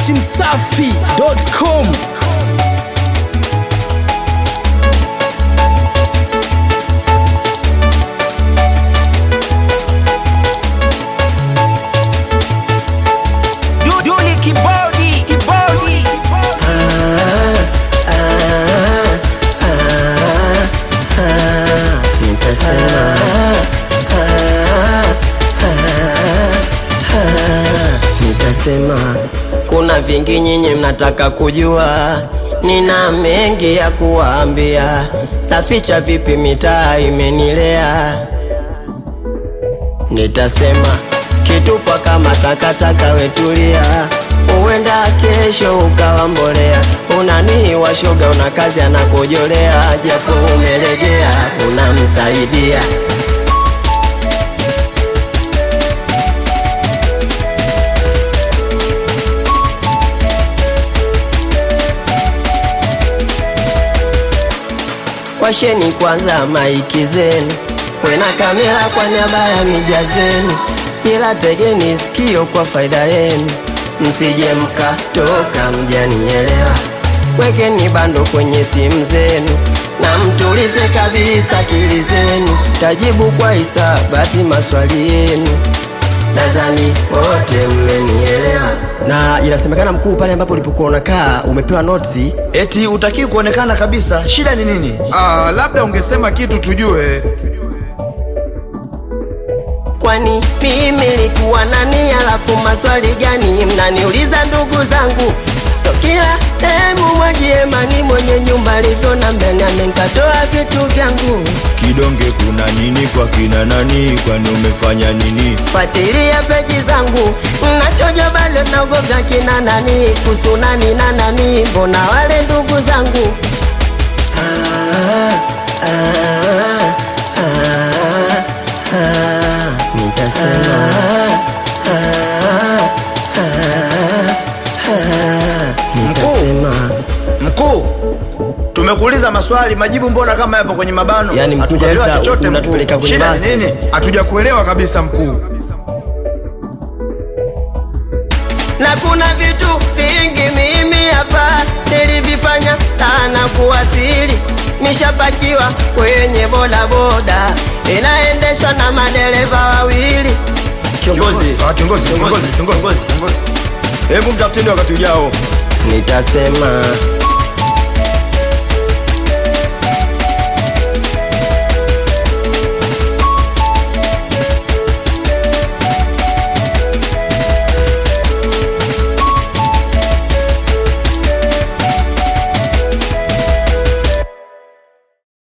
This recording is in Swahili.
dachimsafi.com Duli kibodi kibodi nitasema nitasema kuna vingi nyinyi mnataka kujua nina mengi ya kuwaambia naficha vipi mitaa imenilea nitasema kitupwa kama takataka wetulia huenda kesho ukawa mbolea unanii washoga una kazi anakojolea japo umelegea unamsaidia washeni kwanza maiki zenu wena kamera kwa niaba ya mija zenu ila tegeni sikio kwa faida yenu msije mkatoka mjanielewa wekeni bando kwenye simu zenu na mtulize kabisa akili zenu tajibu kwa hisabati maswali yenu nadhani wote mmenielewa na inasemekana mkuu pale ambapo ulipokuwa unakaa umepewa notisi eti utakii kuonekana kabisa shida ni nini Ah, labda ungesema kitu tujue. kwani mimi likuwa nani alafu maswali gani mnaniuliza ndugu zangu so kila temu mwagie mani mwenye nyumba lizona mbele amenkatoa vitu vyangu kidonge kuna nini kwa kina nani kwani umefanya nini fuatilia peji zangu nachoja bado naogoga kina nani kuhusu nani na nani mbona wale ndugu zangu ah, ah, ah, ah, nitasema ah, ah, ah, nitasema mkuu tumekuuliza maswali majibu mbona kama yapo kwenye mabano Yaani mkuu Hatujaelewa kabisa, chochote unatupeleka mkuu. kwenye shida ni basi. nini Hatuja kuelewa kabisa mkuu. na kuna vitu vingi mimi hapa nilivifanya sana kuwasili nishapakiwa kwenye bodaboda inaendeshwa na madereva wawili kiongozi Ah, kiongozi, kiongozi, kiongozi. hebu mtafuteni wakati ujao nitasema